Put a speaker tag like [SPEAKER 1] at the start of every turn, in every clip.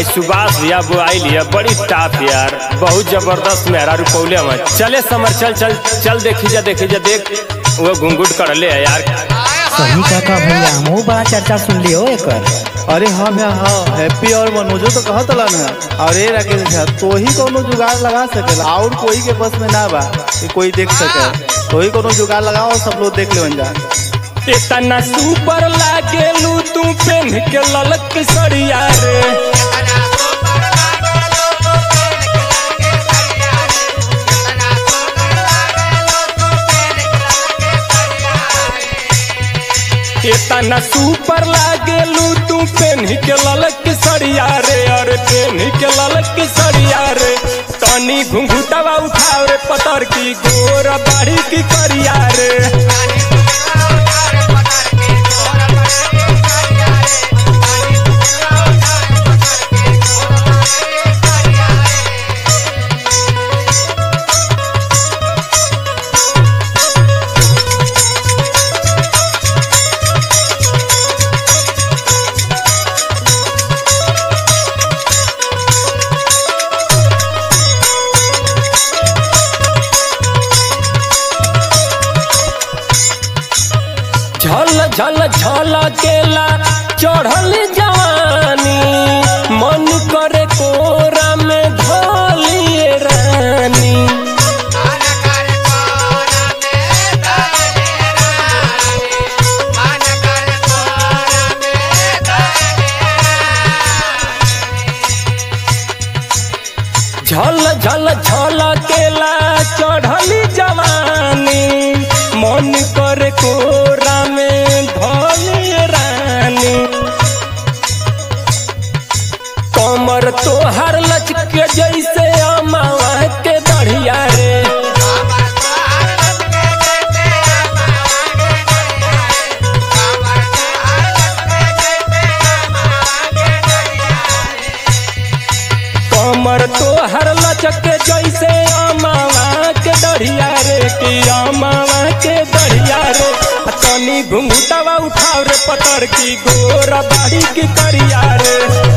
[SPEAKER 1] सुभाष भैया वो आई लिया बड़ी टाप यार बहुत जबरदस्त मेहरा रुपौले हम चले समर चल चल चल देखी जा देखी जा देख वो घुंघुट कर ले है यार
[SPEAKER 2] सही काका भैया हमहू बड़ा चर्चा सुन लियो एकर
[SPEAKER 3] अरे हाँ भैया हाँ हैप्पी और मनोजो तो कहत ना और ये राकेश भैया तो ही कोनो जुगाड़ लगा सकेला और कोई के बस में ना बा कि कोई देख सके तो ही कोनो जुगाड़ लगाओ सब लोग देख ले जा
[SPEAKER 1] इतना सुपर लागेलू तू पेन के ललक सड़िया रे इतना सुपर लागेलू तू पेन के ललक सड़िया रे अरे पेन के ललक सड़िया रे तनी घुंघुटवा उठाव रे पतर की गोर बाड़ी की करिया रे झल झल झल केला चढ़ल जवानी मन करे कोरा में धोलिए रानी झल झल झल केला चढ़ल जवानी मन करे कोरा में धोलिए रानी कमर तोहर लचके जैसे अमावा के बढ़िया रे कमर तोहर लचके जैसे अमावा के डढ़िया रे कि अमावा के डढ़िया रे आ तनी घुंघुटवा उठाव रे पतर की गोर बाड़ी की करिया रे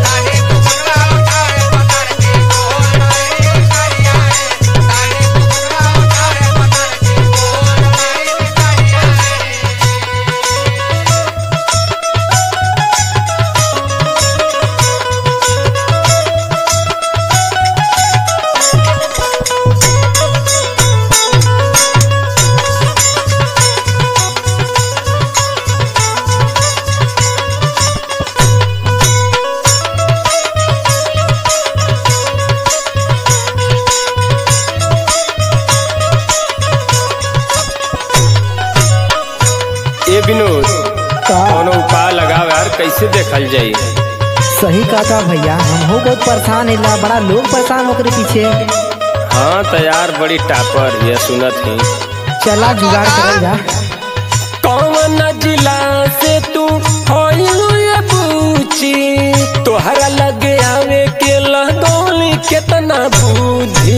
[SPEAKER 1] ए विनोद
[SPEAKER 2] का
[SPEAKER 1] कोनो उपाय लगाव यार कैसे देखल जाई
[SPEAKER 2] सही काका भैया हमहू बहुत परेशान है बड़ा लोग परेशान होकर पीछे
[SPEAKER 1] हाँ तो यार बड़ी टापर ये सुनत ही
[SPEAKER 2] चला जुगाड़ करल जा
[SPEAKER 1] कौन जिला से तू होइलू ये पूछी तोहरा लगे आवे के लगौली केतना बुद्धि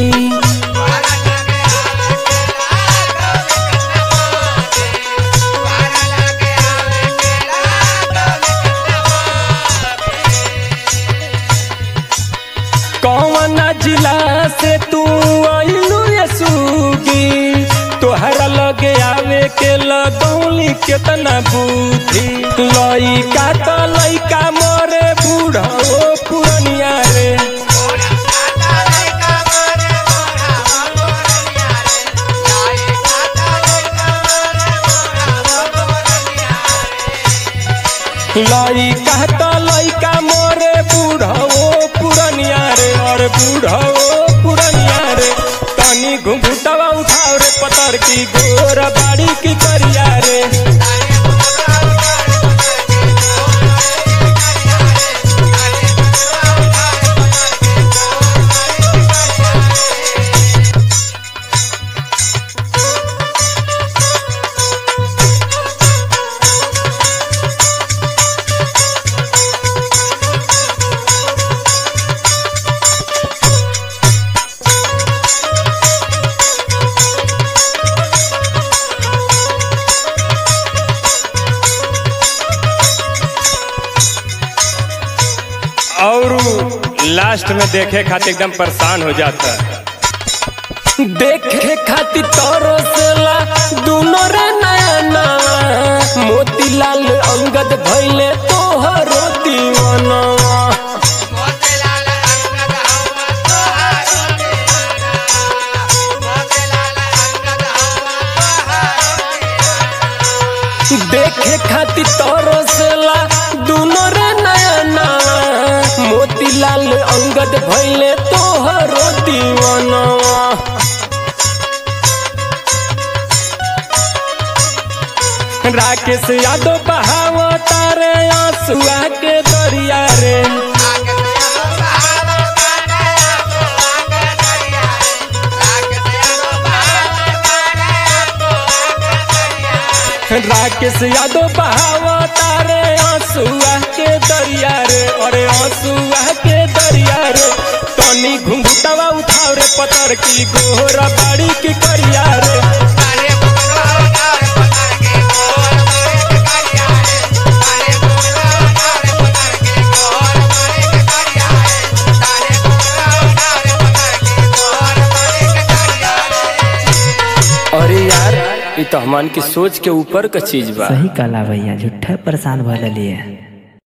[SPEAKER 1] कौन जिला से तू आइलू ये सूगी तोहरा लगे आवे के लगौली केतना बुद्धि लइका तो लइका मरे बूढ़ा ओ पुरनिया रे लइका तो लइका मरे बूढ़ा ओ पुरनिया रे और बूढ़ा ओ पुरनिया रे तनी घुंघुटवा उठाव रे पतर की गोर बाड़ी की करिया रे लास्ट में देखे खातिर एकदम परेशान हो जाता देखे खातिर तोरो सेला दोनों रे नया नवा मोतीलाल अंगद भइले तोहरो दीवानवा देखे खातिर तोरो सेला दोनों रे नया नवा मोतीलाल अंगद भइले तोहरो दीवानवा राकेश यादव बहावा तारे आंसुआ के दरिया रे राकेश यादव बहावा तारे आंसुआ के दरिया रे अरे आंसुआ के दरिया रे तनी घुंघुटवा उठाव रे पतर की गोहरा बाड़ी की करिया रे अरे यार ये तो हमान की सोच के ऊपर का चीज बा
[SPEAKER 2] सही कला भैया झूठा परेशान भले लिए